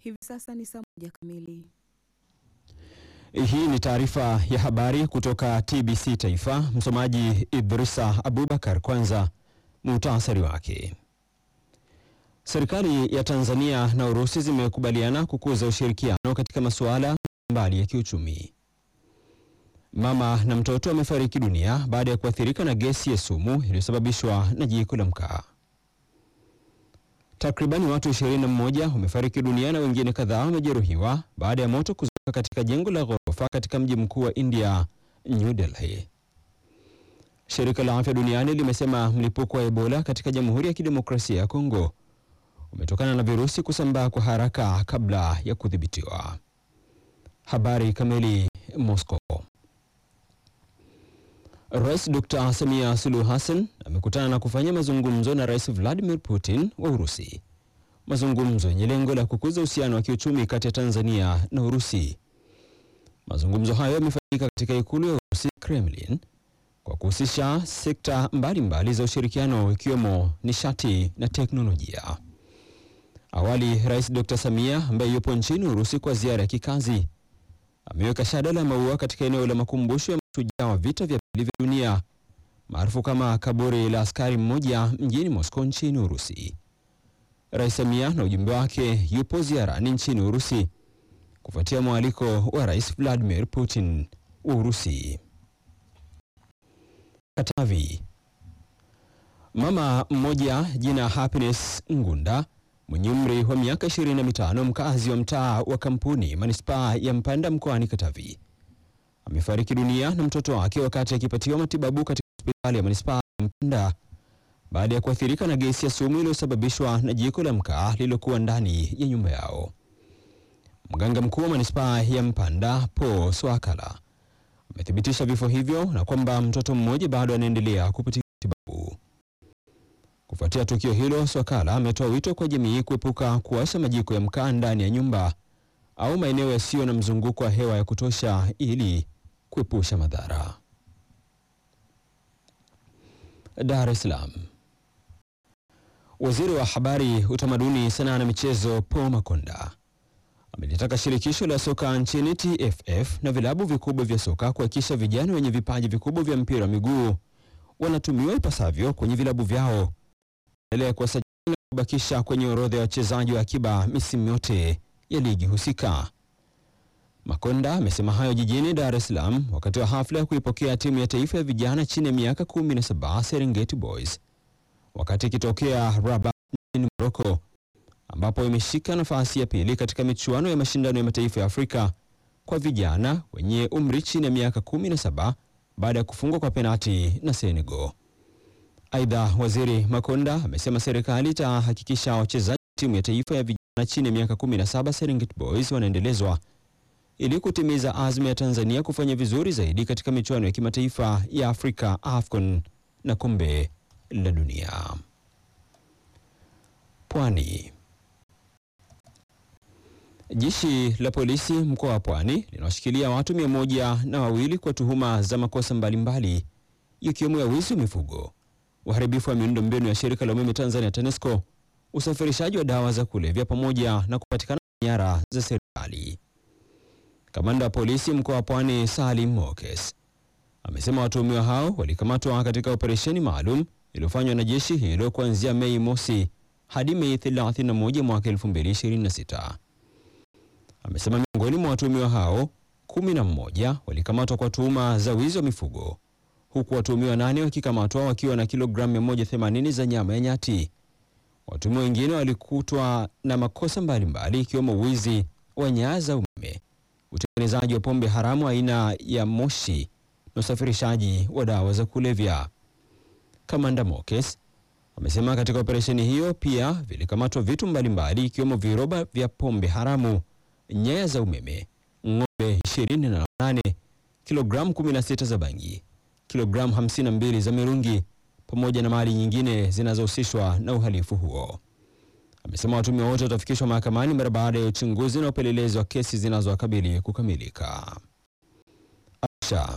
Hivi sasa ni saa moja kamili. Hii ni taarifa ya habari kutoka TBC Taifa. Msomaji Idrisa Abubakar. Kwanza muhtasari wake. Serikali ya Tanzania na Urusi zimekubaliana kukuza ushirikiano katika masuala mbalimbali ya kiuchumi. Mama na mtoto wamefariki dunia baada ya kuathirika na gesi ya sumu iliyosababishwa na jiko la mkaa. Takribani watu 21 wamefariki dunia na wengine kadhaa wamejeruhiwa baada ya moto kuzuka katika jengo la ghorofa katika mji mkuu wa India, New Delhi. Shirika la Afya Duniani limesema mlipuko wa Ebola katika Jamhuri ya Kidemokrasia ya Kongo umetokana na virusi kusambaa kwa haraka kabla ya kudhibitiwa. Habari kamili. Moscow. Rais Dr. Samia Suluhu Hassan amekutana na kufanya mazungumzo na Rais Vladimir Putin wa Urusi. Mazungumzo yenye lengo la kukuza uhusiano wa kiuchumi kati ya Tanzania na Urusi. Mazungumzo hayo yamefanyika katika ikulu ya Urusi, Kremlin, kwa kuhusisha sekta mbalimbali mbali za ushirikiano ikiwemo nishati na teknolojia. Awali, Rais Dr. Samia ambaye yupo nchini Urusi kwa ziara ya kikazi ameweka shada la maua katika eneo la makumbusho ya mashujaa wa vita vya pili vya dunia maarufu kama kaburi la askari mmoja mjini Moscow nchini Urusi. Rais Samia na ujumbe wake yupo ziarani nchini Urusi kufuatia mwaliko wa Rais Vladimir Putin wa Urusi. Katavi. Mama mmoja jina Happiness Ngunda mwenye umri wa miaka 25 mkazi wa mtaa wa Kampuni manispaa ya Mpanda mkoani Katavi amefariki dunia na mtoto wake wakati akipatiwa matibabu katika hospitali ya manispaa ya Mpanda baada ya kuathirika na gesi ya sumu iliyosababishwa na jiko la mkaa lililokuwa ndani ya nyumba yao. Mganga mkuu wa manispaa ya Mpanda Paul Swakala amethibitisha vifo hivyo na kwamba mtoto mmoja bado anaendelea kupatiwa matibabu. Kufuatia tukio hilo, Swakala ametoa wito kwa jamii kuepuka kuwasha majiko ya mkaa ndani ya nyumba au maeneo yasiyo na mzunguko wa hewa ya kutosha ili kuepusha madhara. Dar es Salaam. Waziri wa Habari, Utamaduni, Sanaa na Michezo Paul Makonda amelitaka shirikisho la soka nchini TFF na vilabu vikubwa vya soka kuhakikisha vijana wenye vipaji vikubwa vya mpira wa miguu wanatumiwa ipasavyo kwenye vilabu vyao endelea kuwasajili na kubakisha kwenye orodha ya wachezaji wa akiba misimu yote ya ligi husika. Makonda amesema hayo jijini Dar es Salaam wakati wa hafla ya kuipokea timu ya taifa ya vijana chini ya miaka 17 Serengeti Boys wakati ikitokea Rabat nchini Morocco ambapo imeshika nafasi ya pili katika michuano ya mashindano ya mataifa ya Afrika kwa vijana wenye umri chini ya miaka 17 baada ya kufungwa kwa penati na Senegal. Aidha, Waziri Makonda amesema serikali itahakikisha wachezaji wa timu ya taifa ya vijana chini ya miaka 17 Serengeti Boys wanaendelezwa ili kutimiza azma ya Tanzania kufanya vizuri zaidi katika michuano ya kimataifa ya Afrika AFCON na kombe la dunia. Pwani. Jeshi la polisi mkoa wa Pwani linawashikilia watu mia moja na wawili kwa tuhuma za makosa mbalimbali ikiwemo ya wizi wa mifugo, uharibifu wa miundombinu ya shirika la umeme Tanzania TANESCO, usafirishaji wa dawa za kulevya pamoja na kupatikana nyara za serikali. Kamanda wa polisi mkoa wa Pwani Salim Mokes amesema watuhumiwa hao walikamatwa katika operesheni maalum iliyofanywa na jeshi hilo kuanzia Mei mosi hadi Mei 31 mwaka 2026. Amesema miongoni mwa watuhumiwa hao kumi na mmoja walikamatwa kwa tuhuma za wizi wa mifugo huku watuhumiwa nane wakikamatwa wakiwa na kilogramu 180 za nyama ya nyati. Watuhumiwa wengine walikutwa na makosa mbalimbali ikiwemo wizi wa nyaya za umeme, utengenezaji wa pombe haramu aina ya moshi na usafirishaji wa dawa za kulevya. Kamanda Mokes amesema katika operesheni hiyo pia vilikamatwa vitu mbalimbali ikiwemo viroba vya pombe haramu, nyaya za umeme, ng'ombe 28, kilogramu 16 za bangi, kilogramu 52 za mirungi pamoja na mali nyingine zinazohusishwa na uhalifu huo. Amesema watuhumiwa wote watafikishwa mahakamani mara baada ya uchunguzi na upelelezi wa kesi zinazowakabili kukamilika. Arusha.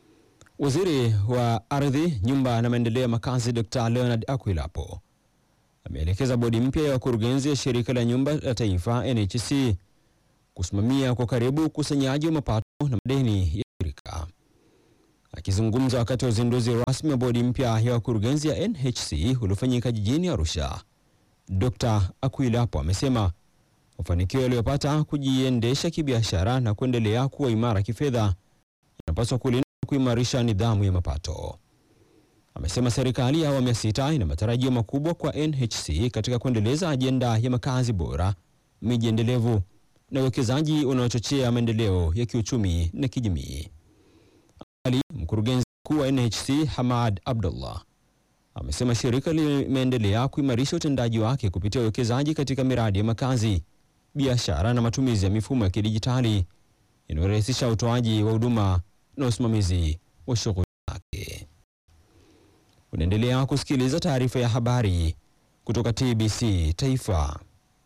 Waziri wa Ardhi, Nyumba na Maendeleo ya Makazi Dr. Leonard Akwilapo ameelekeza bodi mpya ya wakurugenzi ya shirika la nyumba la taifa NHC kusimamia kwa karibu ukusanyaji wa mapato na madeni ya shirika. Akizungumza wakati wa uzinduzi rasmi wa bodi mpya ya wakurugenzi ya NHC uliofanyika jijini Arusha, Dr. Akwilapo amesema mafanikio yaliyopata kujiendesha kibiashara na kuendelea kuwa imara kifedha yanapaswa kulinda na kuimarisha nidhamu ya mapato. Amesema serikali ya awamu ya sita ina matarajio makubwa kwa NHC katika kuendeleza ajenda ya makazi bora, miji endelevu na uwekezaji unaochochea maendeleo ya kiuchumi na kijamii. Awali, mkurugenzi mkuu wa NHC Hamad Abdullah amesema shirika limeendelea kuimarisha utendaji wake kupitia uwekezaji katika miradi ya makazi, biashara na matumizi ya mifumo ya kidijitali inayorahisisha utoaji wa huduma na usimamizi wa shughuli zake. Unaendelea kusikiliza taarifa ya habari kutoka TBC Taifa.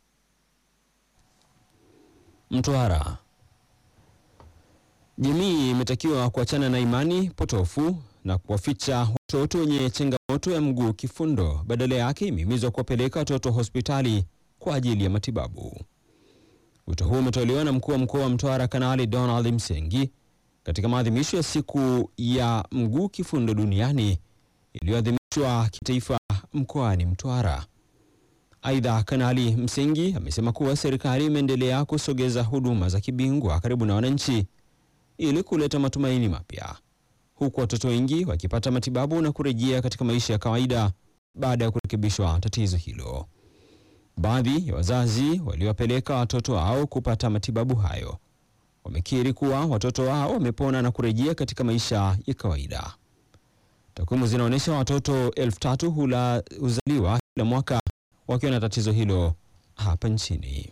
Mtwara. Jamii imetakiwa kuachana na imani potofu na kuwaficha watoto wenye changamoto ya mguu kifundo. Badala yake imehimizwa kuwapeleka watoto hospitali kwa ajili ya matibabu. Wito huo umetolewa na mkuu wa mkoa wa Mtwara Kanali Donald Msengi katika maadhimisho ya siku ya mguu kifundo duniani iliyoadhimishwa kitaifa mkoani Mtwara. Aidha, Kanali Msengi amesema kuwa serikali imeendelea kusogeza huduma za kibingwa karibu na wananchi ili kuleta matumaini mapya, huku watoto wengi wakipata matibabu na kurejea katika maisha ya kawaida baada ya kurekebishwa tatizo hilo. Baadhi ya wazazi waliowapeleka watoto wao kupata matibabu hayo wamekiri kuwa watoto wao wamepona na kurejea katika maisha ya kawaida. Takwimu zinaonyesha watoto elfu tatu hula huzaliwa kila mwaka wakiwa na tatizo hilo hapa nchini.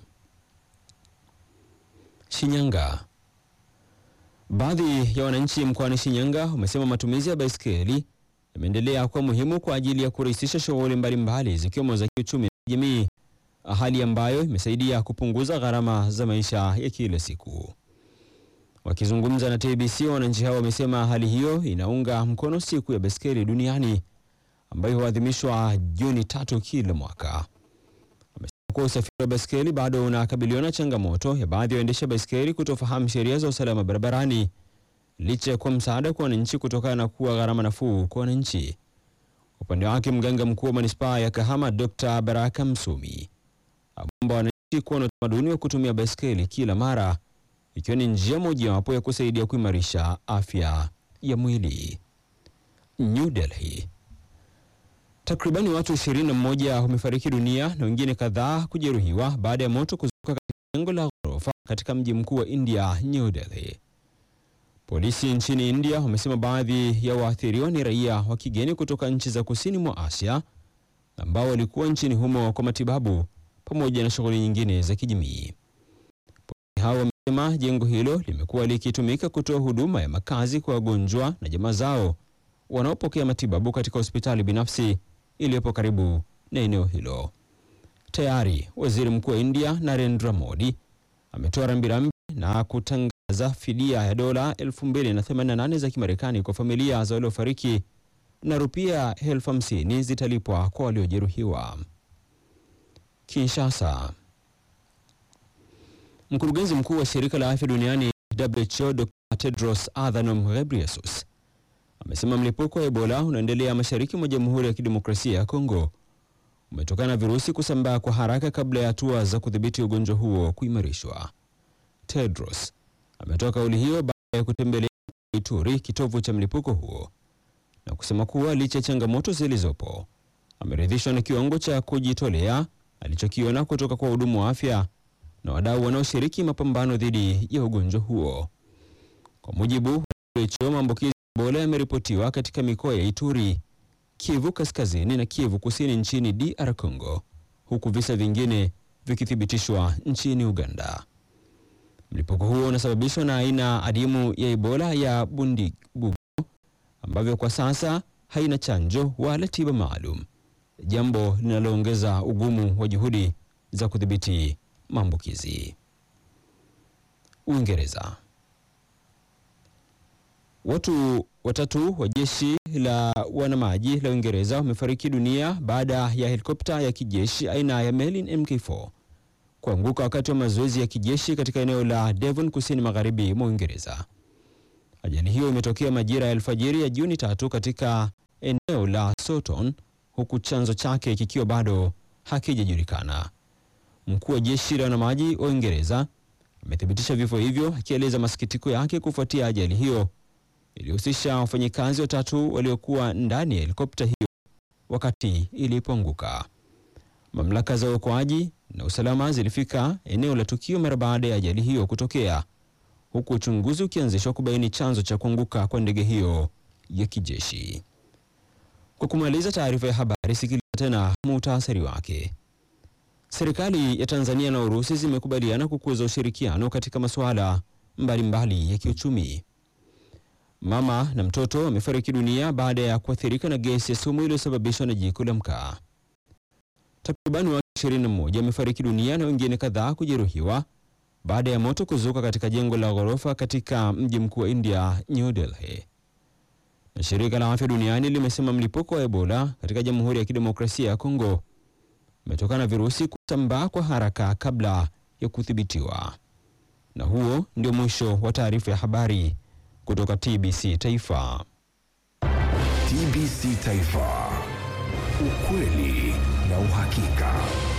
Shinyanga. Baadhi ya wananchi mkoani Shinyanga wamesema matumizi ya baiskeli yameendelea kuwa muhimu kwa ajili ya kurahisisha shughuli mbalimbali zikiwemo za kiuchumi na kijamii, hali ambayo imesaidia kupunguza gharama za maisha ya kila siku. Wakizungumza na TBC, wananchi hao wamesema hali hiyo inaunga mkono siku ya baiskeli duniani ambayo huadhimishwa Juni tatu kila mwaka. Wamesema kuwa usafiri wa baiskeli bado unakabiliwa na changamoto ya baadhi ya waendesha baiskeli kutofahamu sheria za usalama barabarani licha ya kuwa msaada kwa wananchi kutokana na kuwa gharama nafuu kwa wananchi. Upande wake mganga mkuu wa manispaa ya Kahama Dr. Baraka Msumi ameomba wananchi kuwa na utamaduni wa kutumia baiskeli kila mara ikiwa ni njia mojawapo ya kusaidia kuimarisha afya ya mwili. New Delhi. Takribani watu 21 wamefariki dunia na wengine kadhaa kujeruhiwa baada ya moto kuzuka katika jengo la ghorofa katika mji mkuu wa India, New Delhi. Polisi nchini India wamesema baadhi ya waathiriwa ni raia wa kigeni kutoka nchi za kusini mwa Asia ambao walikuwa nchini humo kwa matibabu pamoja na shughuli nyingine za kijamii. Polisi hao wamesema jengo hilo limekuwa likitumika kutoa huduma ya makazi kwa wagonjwa na jamaa zao wanaopokea matibabu katika hospitali binafsi iliyopo karibu na eneo hilo. Tayari waziri mkuu wa India Narendra Modi ametoa rambirambi na kutangaza fidia ya dola 2088 za Kimarekani kwa familia za waliofariki na rupia elfu hamsini zitalipwa kwa waliojeruhiwa. Kinshasa. Mkurugenzi mkuu wa shirika la afya duniani WHO Dr. Tedros Adhanom Ghebreyesus amesema mlipuko wa Ebola unaendelea mashariki mwa Jamhuri ya Kidemokrasia ya Kongo umetokana na virusi kusambaa kwa haraka kabla ya hatua za kudhibiti ugonjwa huo kuimarishwa. Tedros ametoa kauli hiyo baada ya kutembelea Ituri, kitovu cha mlipuko huo, na kusema kuwa licha ya changamoto zilizopo, ameridhishwa na kiwango cha kujitolea alichokiona kutoka kwa wahudumu wa afya na wadau wanaoshiriki mapambano dhidi ya ugonjwa huo. Kwa mujibu wa WHO, maambukizi ya Ebola yameripotiwa katika mikoa ya Ituri, Kivu Kaskazini na Kivu Kusini nchini DR Congo, huku visa vingine vikithibitishwa nchini Uganda. Mlipuko huo unasababishwa na aina adimu ya Ebola ya Bundibugyo ambavyo kwa sasa haina chanjo wala tiba maalum, jambo linaloongeza ugumu wa juhudi za kudhibiti maambukizi. Uingereza. Watu watatu wa jeshi la wanamaji la Uingereza wamefariki dunia baada ya helikopta ya kijeshi aina ya Merlin Mk4 kuanguka wakati wa mazoezi ya kijeshi katika eneo la Devon kusini magharibi mwa Uingereza. Ajali hiyo imetokea majira ya alfajiri ya Juni tatu katika eneo la Sutton huku chanzo chake kikiwa bado hakijajulikana. Mkuu wa jeshi la wanamaji wa Uingereza amethibitisha vifo hivyo akieleza masikitiko yake kufuatia ajali hiyo ilihusisha wafanyikazi watatu waliokuwa ndani ya helikopta hiyo wakati ilipoanguka. Mamlaka za uokoaji na usalama zilifika eneo la tukio mara baada ya ajali hiyo kutokea, huku uchunguzi ukianzishwa kubaini chanzo cha kuanguka kwa ndege hiyo ya kijeshi. Kwa kumaliza taarifa ya habari, sikiliza tena muhtasari wake. Serikali ya Tanzania na Urusi zimekubaliana kukuza ushirikiano katika masuala mbalimbali ya kiuchumi. Mama na mtoto wamefariki dunia baada ya kuathirika na gesi ya sumu iliyosababishwa na jiko la mkaa. Takriban watu 21 wamefariki dunia na wengine kadhaa kujeruhiwa baada ya moto kuzuka katika jengo la ghorofa katika mji mkuu wa India, New Delhi. Na shirika la afya duniani limesema mlipuko wa Ebola katika Jamhuri ya Kidemokrasia ya Kongo umetokana na virusi kusambaa kwa haraka kabla ya kudhibitiwa. Na huo ndio mwisho wa taarifa ya habari kutoka TBC Taifa. TBC Taifa, ukweli na uhakika.